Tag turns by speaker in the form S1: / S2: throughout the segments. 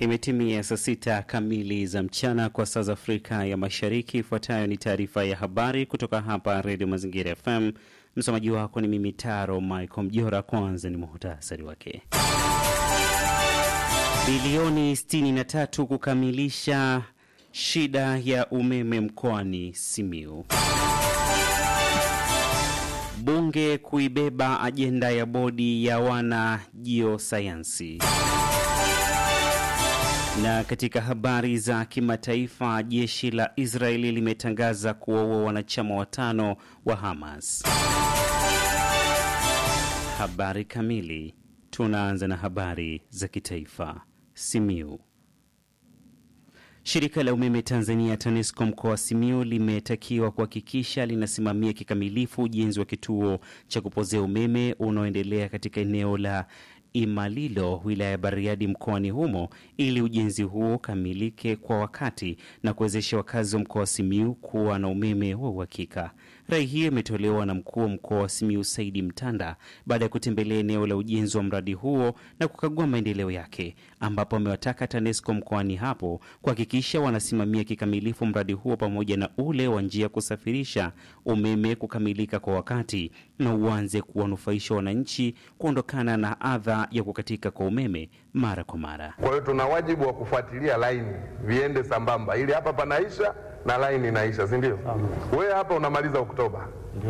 S1: Imetimia saa sita kamili za mchana kwa saa za Afrika ya Mashariki. Ifuatayo ni taarifa ya habari kutoka hapa Redio Mazingira FM. Msomaji wako ni mimi Taro Michael Mjora. Kwanza ni muhtasari wake. Bilioni 63 kukamilisha shida ya umeme mkoani Simiu. Bunge kuibeba ajenda ya bodi ya wana jiosayansi. Na katika habari za kimataifa, jeshi la Israeli limetangaza kuwaua wanachama watano wa Hamas. Habari kamili. Tunaanza na habari za kitaifa. Simiu. Shirika la umeme Tanzania TANESCO mkoa wa Simiu limetakiwa kuhakikisha linasimamia kikamilifu ujenzi wa kituo cha kupozea umeme unaoendelea katika eneo la Imalilo wilaya ya Bariadi mkoani humo ili ujenzi huo ukamilike kwa wakati na kuwezesha wakazi wa mkoa wa Simiu kuwa na umeme wa uhakika. Rai hiyo imetolewa na mkuu wa mkoa wa Simiu Saidi Mtanda baada ya kutembelea eneo la ujenzi wa mradi huo na kukagua maendeleo yake, ambapo amewataka TANESCO mkoani hapo kuhakikisha wanasimamia kikamilifu mradi huo pamoja na ule wa njia ya kusafirisha umeme kukamilika kwa wakati na uanze kuwanufaisha wananchi kuondokana na adha ya kukatika kwa umeme mara kwa mara.
S2: Kwa hiyo tuna wajibu wa kufuatilia laini viende sambamba, ili hapa panaisha na laini inaisha, si ndio? Wewe hapa unamaliza Oktoba,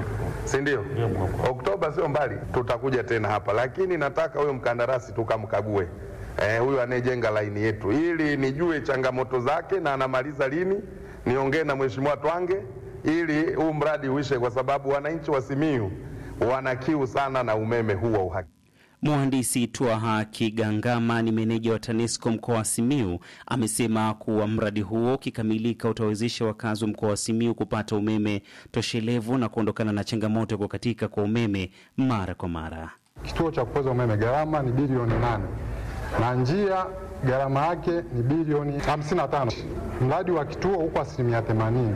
S2: si ndio? Oktoba sio mbali, tutakuja tena hapa, lakini nataka huyo mkandarasi tukamkague, eh, huyo anayejenga laini yetu, ili nijue changamoto zake na anamaliza lini, niongee na mheshimiwa Twange ili huu mradi uishe, kwa sababu wananchi wa Simiyu wana kiu sana na umeme huu wa uhakika.
S1: Mhandisi Twaha Kigangama ni meneja wa TANESCO mkoa wa Simiu amesema kuwa mradi huo ukikamilika utawezesha wakazi wa mkoa wa Simiu kupata umeme toshelevu na kuondokana na changamoto ya kukatika kwa umeme mara kwa mara.
S3: Kituo cha kupoza umeme gharama ni bilioni nane na njia gharama yake ni bilioni 55. Mradi wa kituo huko asilimia 80,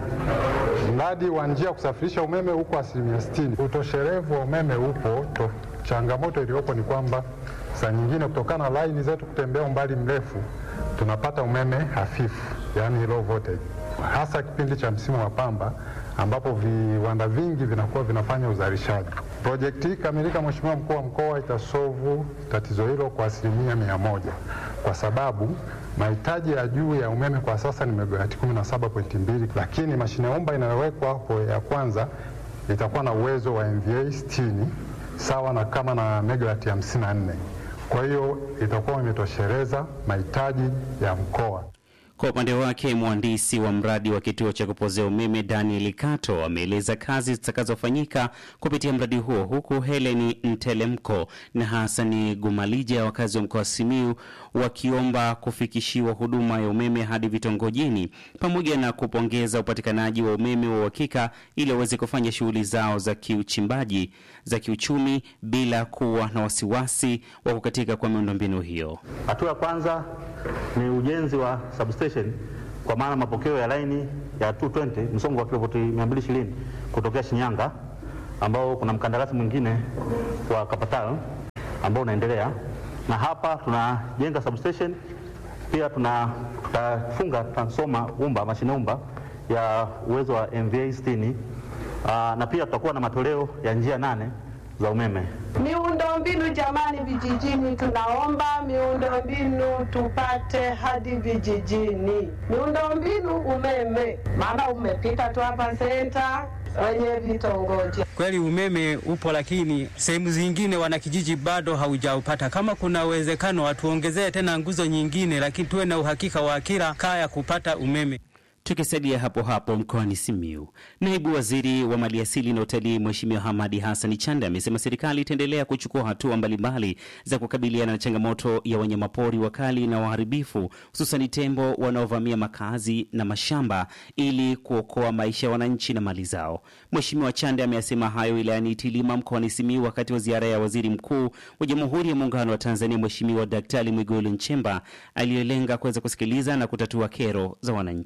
S3: mradi wa njia ya kusafirisha umeme huko asilimia 60. Utoshelevu wa umeme upo to. Changamoto iliyopo ni kwamba saa nyingine kutokana na laini zetu kutembea umbali mrefu tunapata umeme hafifu, yani low voltage, hasa kipindi cha msimu wa pamba ambapo viwanda vingi vinakuwa vinafanya uzalishaji. Projekti hii kamilika, Mheshimiwa mkuu wa mkoa, itasovu tatizo hilo kwa asilimia mia moja kwa sababu mahitaji ya juu ya umeme kwa sasa ni megawati 17.2, lakini mashine omba inayowekwa hapo ya kwanza itakuwa na uwezo wa MVA 60 sawa na kama na megawati 54. Kwa hiyo itakuwa imetosheleza mahitaji ya mkoa.
S1: Kwa upande wake mhandisi wa mradi wa kituo cha kupozea umeme Daniel Kato ameeleza kazi zitakazofanyika kupitia mradi huo, huku Heleni Ntelemko na Hasani Gumalija, wakazi wa mkoa wa Simiu, wakiomba kufikishiwa huduma ya umeme hadi vitongojini, pamoja na kupongeza upatikanaji wa umeme wa uhakika ili waweze kufanya shughuli zao za kiuchimbaji za kiuchumi bila kuwa na wasiwasi wa kukatika kwa miundombinu hiyo.
S4: Hatua ya kwanza ni ujenzi wa substation kwa maana mapokeo ya laini ya 220 msongo wa kilovoti 220 kutokea Shinyanga, ambao kuna mkandarasi mwingine wa Kapatal ambao unaendelea, na hapa tunajenga substation pia tuna tutafunga transformer umba mashine umba ya uwezo wa MVA 60 aa, na pia tutakuwa na matoleo ya njia nane za umeme.
S5: Miundombinu jamani, vijijini tunaomba miundombinu tupate hadi vijijini, miundombinu umeme, maana umepita tu hapa senta wenye vitongoji.
S6: Kweli umeme upo, lakini sehemu zingine wanakijiji bado haujaupata. Kama kuna uwezekano watuongezee tena nguzo nyingine, lakini tuwe na uhakika wa kila kaya kupata umeme.
S1: Tukisalia hapo hapo mkoani Simiu, naibu waziri wa maliasili na utalii Mheshimiwa Hamadi Hassan Chande amesema serikali itaendelea kuchukua hatua mbalimbali za kukabiliana na changamoto ya wanyamapori wakali na waharibifu, hususani tembo wanaovamia makazi na mashamba ili kuokoa maisha ya wananchi na mali zao. Mheshimiwa Chande ameyasema hayo wilayani Itilima mkoani Simiu wakati wa ziara ya waziri mkuu wa Jamhuri ya Muungano wa Tanzania Mheshimiwa Daktari Mwigulu Nchemba aliyolenga kuweza kusikiliza na kutatua kero za wananchi.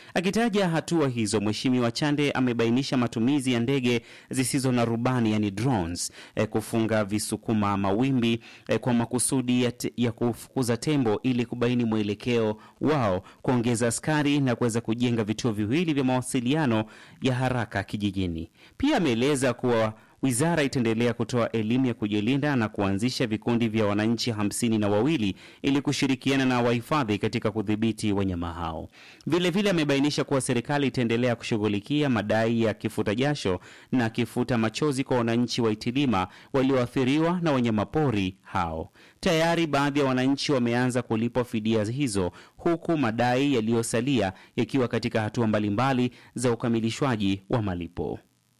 S1: Akitaja hatua hizo, Mheshimiwa Chande amebainisha matumizi ya ndege zisizo na rubani yani drones, eh, kufunga visukuma mawimbi eh, kwa makusudi ya, te, ya kufukuza tembo ili kubaini mwelekeo wao, kuongeza askari na kuweza kujenga vituo viwili vya mawasiliano ya haraka kijijini. Pia ameeleza kuwa wizara itaendelea kutoa elimu ya kujilinda na kuanzisha vikundi vya wananchi hamsini na wawili ili kushirikiana na wahifadhi katika kudhibiti wanyama hao. Vilevile amebainisha kuwa serikali itaendelea kushughulikia madai ya kifuta jasho na kifuta machozi kwa wananchi wa Itilima walioathiriwa na wanyamapori hao. Tayari baadhi ya wananchi wameanza kulipwa fidia hizo, huku madai yaliyosalia yakiwa katika hatua mbalimbali za ukamilishwaji wa malipo.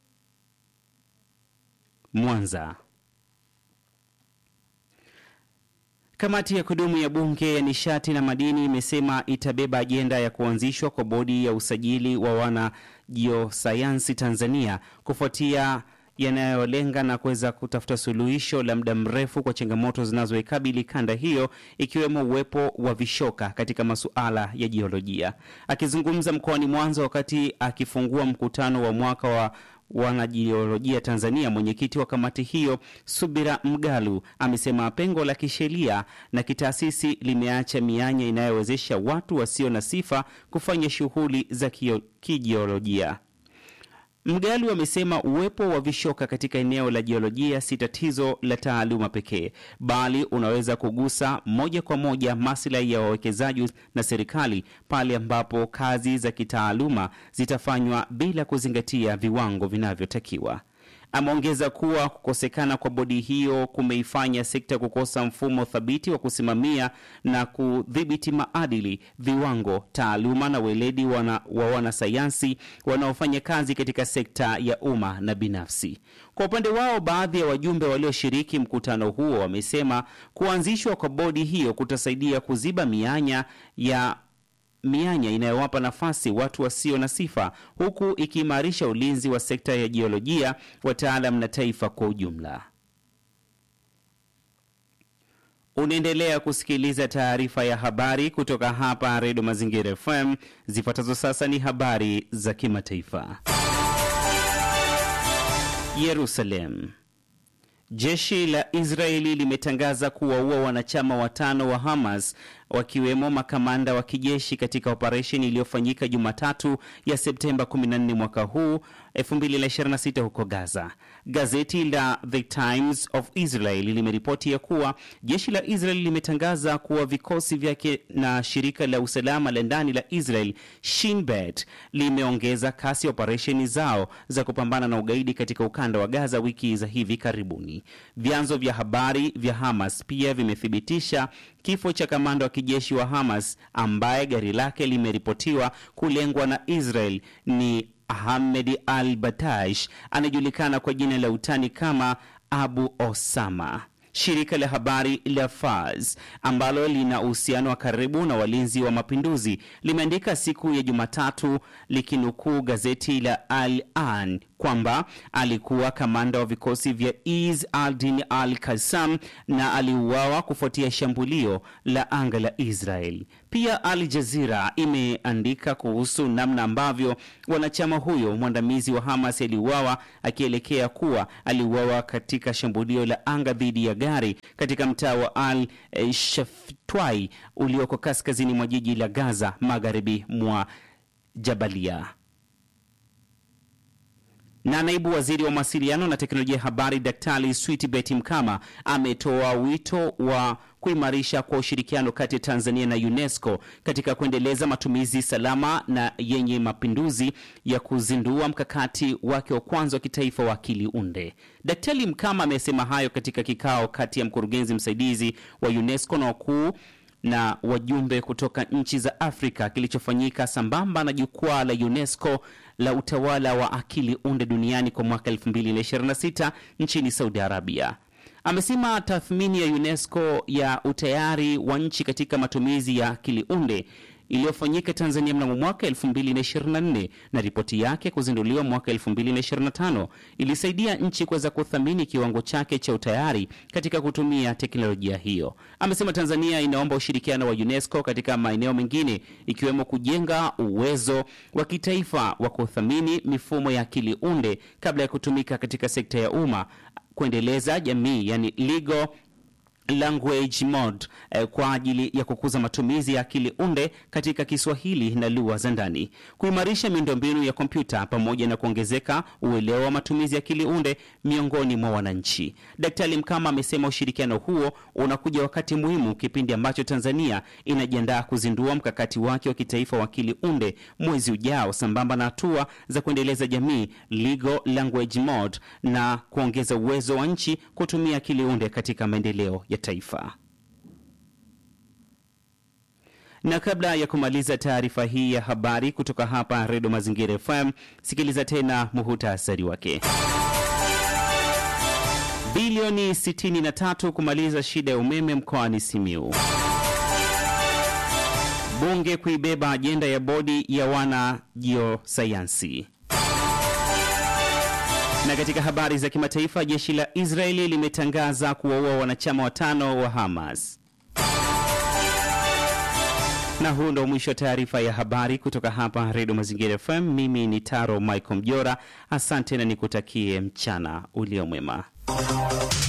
S1: Mwanza. Kamati ya kudumu ya Bunge ya nishati na madini imesema itabeba ajenda ya kuanzishwa kwa bodi ya usajili wa wanajiosayansi Tanzania kufuatia yanayolenga na kuweza kutafuta suluhisho la muda mrefu kwa changamoto zinazoikabili kanda hiyo ikiwemo uwepo wa vishoka katika masuala ya jiolojia. Akizungumza mkoani Mwanza wakati akifungua mkutano wa mwaka wa wanajiolojia Tanzania, mwenyekiti wa kamati hiyo Subira Mgalu amesema pengo la kisheria na kitaasisi limeacha mianya inayowezesha watu wasio na sifa kufanya shughuli za kijiolojia. Mgalu amesema uwepo wa vishoka katika eneo la jiolojia si tatizo la taaluma pekee, bali unaweza kugusa moja kwa moja maslahi ya wawekezaji na serikali pale ambapo kazi za kitaaluma zitafanywa bila kuzingatia viwango vinavyotakiwa. Ameongeza kuwa kukosekana kwa bodi hiyo kumeifanya sekta kukosa mfumo thabiti wa kusimamia na kudhibiti maadili, viwango, taaluma na weledi wana, wa wanasayansi wanaofanya kazi katika sekta ya umma na binafsi. Kwa upande wao, baadhi ya wajumbe walioshiriki mkutano huo wamesema kuanzishwa kwa bodi hiyo kutasaidia kuziba mianya ya mianya inayowapa nafasi watu wasio na sifa huku ikiimarisha ulinzi wa sekta ya jiolojia, wataalam na taifa kwa ujumla. Unaendelea kusikiliza taarifa ya habari kutoka hapa Redio Mazingira FM. Zifuatazo sasa ni habari za kimataifa. Yerusalem. Jeshi la Israeli limetangaza kuwaua wanachama watano wa Hamas wakiwemo makamanda wa kijeshi katika operesheni iliyofanyika Jumatatu ya Septemba 14 mwaka huu 2026 huko Gaza. Gazeti la The Times of Israel limeripoti ya kuwa jeshi la Israel limetangaza kuwa vikosi vyake na shirika la usalama la ndani la Israel Shin Bet limeongeza kasi ya operesheni zao za kupambana na ugaidi katika ukanda wa Gaza wiki za hivi karibuni. Vyanzo vya habari vya Hamas pia vimethibitisha kifo cha kamanda wa kijeshi wa Hamas ambaye gari lake limeripotiwa kulengwa na Israel ni Ahmed al Batash anayejulikana kwa jina la utani kama Abu Osama. Shirika la habari la Fars ambalo lina uhusiano wa karibu na walinzi wa mapinduzi limeandika siku ya Jumatatu likinukuu gazeti la Al An kwamba alikuwa kamanda wa vikosi vya Iz al-Din al-Qassam na aliuawa kufuatia shambulio la anga la Israel. Pia Al Jazeera imeandika kuhusu namna ambavyo wanachama huyo mwandamizi wa Hamas aliuawa akielekea kuwa aliuawa katika shambulio la anga dhidi ya gari katika mtaa wa Al Shaftwai ulioko kaskazini mwa jiji la Gaza, magharibi mwa Jabalia na naibu waziri wa mawasiliano na teknolojia ya habari Daktari Switbet Mkama ametoa wito wa kuimarisha kwa ushirikiano kati ya Tanzania na UNESCO katika kuendeleza matumizi salama na yenye mapinduzi ya kuzindua mkakati wake wa kwanza wa kitaifa wa akili unde. Daktari Mkama amesema hayo katika kikao kati ya mkurugenzi msaidizi wa UNESCO na wakuu na wajumbe kutoka nchi za Afrika kilichofanyika sambamba na jukwaa la UNESCO la utawala wa akili unde duniani kwa mwaka 2026 nchini Saudi Arabia. Amesema tathmini ya UNESCO ya utayari wa nchi katika matumizi ya akili unde iliyofanyika Tanzania mnamo mwaka 2024 na ripoti yake kuzinduliwa mwaka 2025 ilisaidia nchi kuweza kuthamini kiwango chake cha utayari katika kutumia teknolojia hiyo. Amesema Tanzania inaomba ushirikiano wa UNESCO katika maeneo mengine ikiwemo kujenga uwezo wa kitaifa wa kuthamini mifumo ya akili unde kabla ya kutumika katika sekta ya umma, kuendeleza jamii, yani legal language mode eh, kwa ajili ya kukuza matumizi ya akili unde katika Kiswahili na lugha za ndani, kuimarisha miundombinu ya kompyuta pamoja na kuongezeka uelewa wa matumizi ya akili unde miongoni mwa wananchi. Daktari Mkama amesema ushirikiano huo unakuja wakati muhimu, kipindi ambacho Tanzania inajiandaa kuzindua mkakati wake wa kitaifa wa akili unde mwezi ujao, sambamba na hatua za kuendeleza jamii legal language mode na kuongeza uwezo wa nchi kutumia akili unde katika maendeleo ya taifa. Na kabla ya kumaliza taarifa hii ya habari kutoka hapa Redio Mazingira FM, sikiliza tena muhutasari wake. Bilioni 63 kumaliza shida ya umeme mkoani Simiu. Bunge kuibeba ajenda ya bodi ya wana jiosayansi. Na katika habari za kimataifa, jeshi la Israeli limetangaza kuwaua wanachama watano wa Hamas. Na huu ndo mwisho wa taarifa ya habari kutoka hapa Redio Mazingira FM. Mimi ni Taro Michael Mjora, asante na nikutakie mchana uliomwema.